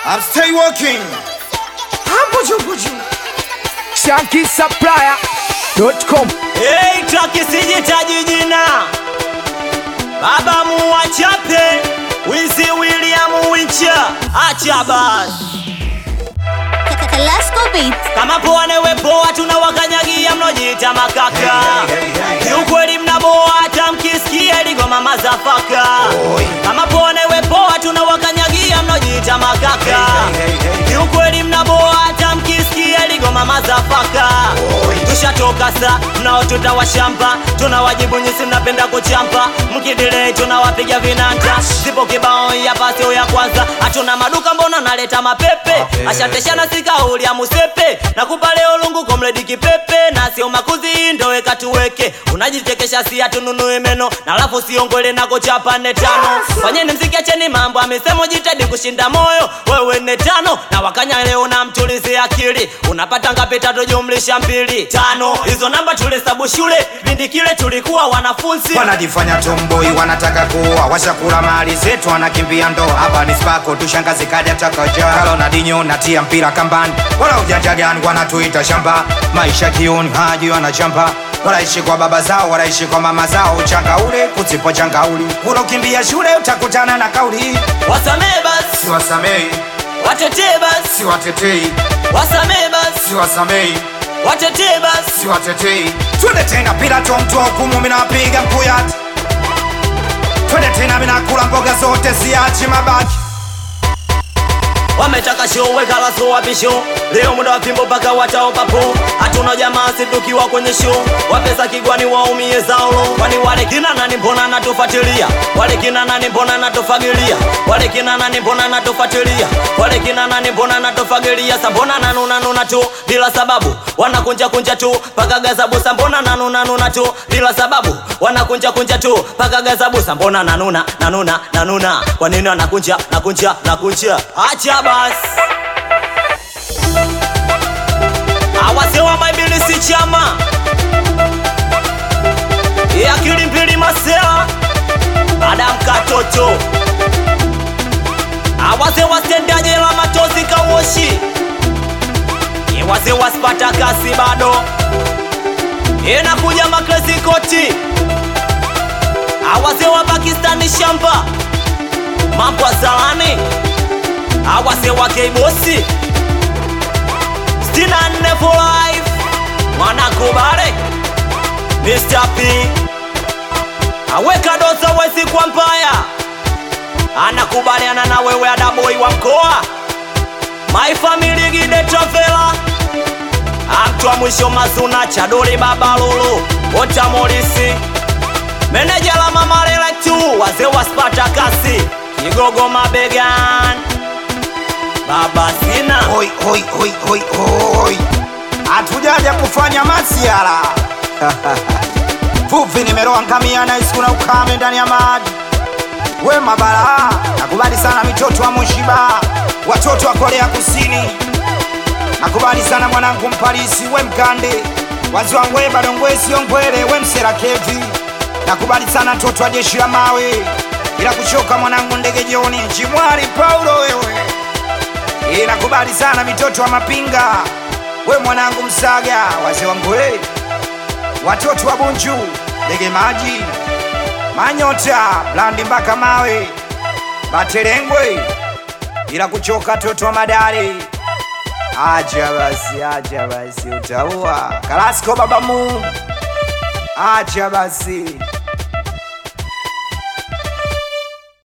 I'm stay working. Hambuju buju. shankisupplier.com Hey, traki sijitaji jina baba muwachape wizi William Wincha acha basi Kalasco Beats. kama poa newe poa tunawakanyagia mnojiita makaka kiukweli mnaboa hata mkisikia ligoma mazafaka kama poa newe poa tunawakanyagia mnojiita makaka kiukweli mnaboa hata mkisikia ligoma mazafaka tushatoka sa mnao tutawashamba tunawajibu nyisi mnapenda kuchampa mkidilei tunawapiga vinanta zipo kibao ya pasio ya kwanza hatuna maduka mbona naleta mapepe ashateshana sikauli ya musepe nakupa leo lungu komredi kipepe na sio makuzi ndoweka tuweke unajichekesha si atununue meno na alafu siongole na kochapa nne tano fanyeni mziki acheni mambo amesema jitadi kushinda moyo wewe nne tano na wakanya leo na mtulizi akili unapata ngapi tatu jumlisha mbili tano hizo namba tulihesabu shule pindi kile tulikuwa wanafunzi wanajifanya tomboi wanataka kuoa washakula mali zetu wanakimbia ndoa hapa ni spako tushangazi kadi atakaja kalo na dinyo natia mpira kambani wala ujanja gani wanatuita shamba maisha kioni haji wanachamba wanaishi kwa baba zao wanaishi kwa mama zao uchanga ule kutsipo changauli unakimbia shule utakutana na kauli wasamee basi siwasamei watetee basi siwatetei wasamee basi siwasamei watetee basi siwatetei twende tena bila tomtoa hukumu minapiga mkuyati twende tena minakula mboga zote siachi mabaki wametaka show wekala so wapisho leo muda wa fimbo mpaka wataopapo hatuna jamaa situkiwa kwenye show wapesa kigwani waumie zaolo kwani wale kina nani mbona natufuatilia wale kina nani mbona natufagilia wale kina nani mbona natufuatilia wale kina nani mbona natufagilia sa mbona nanuna nuna tu bila sababu wanakunja kunja tu paka gazabu sa mbona nanuna nuna tu bila sababu wanakunja kunja tu paka gazabu sa mbona nanuna nanuna nanuna kwa nini wanakunja nakunja nakunja acha basi awasewa maibilisi chama yakili mbili masela adam katoto awaze wastendaje la matozi kawoshi iwaze waspata kasi bado inakuja maklesi koti awaze wa pakistani shamba mambo azalani awase wa keibosi stina nne for life mwanakubale Mr. P aweka doza wezi kwa mbaya anakubaliana na wewe adaboi wa mkoa my family gide travela amtwa mwisho mazuna chadoli babalulu otamolisi meneja la mamalela tu wazee wa spatakasi kigogo mabegan baba sina hoi hoi hoi hoi hoi hatujaja kufanya masiara vuvi nimeroa ngamia na isiku na ukame ndani ya maji we mabara nakubali sana mitoto wa mushiba watoto wa korea kusini nakubali sana mwanangu mpalisi we mkande wazi wangu we badongwe siongwele we msera kevi nakubali sana mtoto wa jeshi la mawe ila kuchoka mwanangu ndege joni chimwari paulo wewe Ee, nakubali sana mitoto wa mapinga we mwanangu msaga wazee wangu we watoto wa bunju ndege maji manyota blandi mpaka mawe batelengwe ila kuchoka toto wa madare acha basi acha basi utaua kalasko babamu acha basi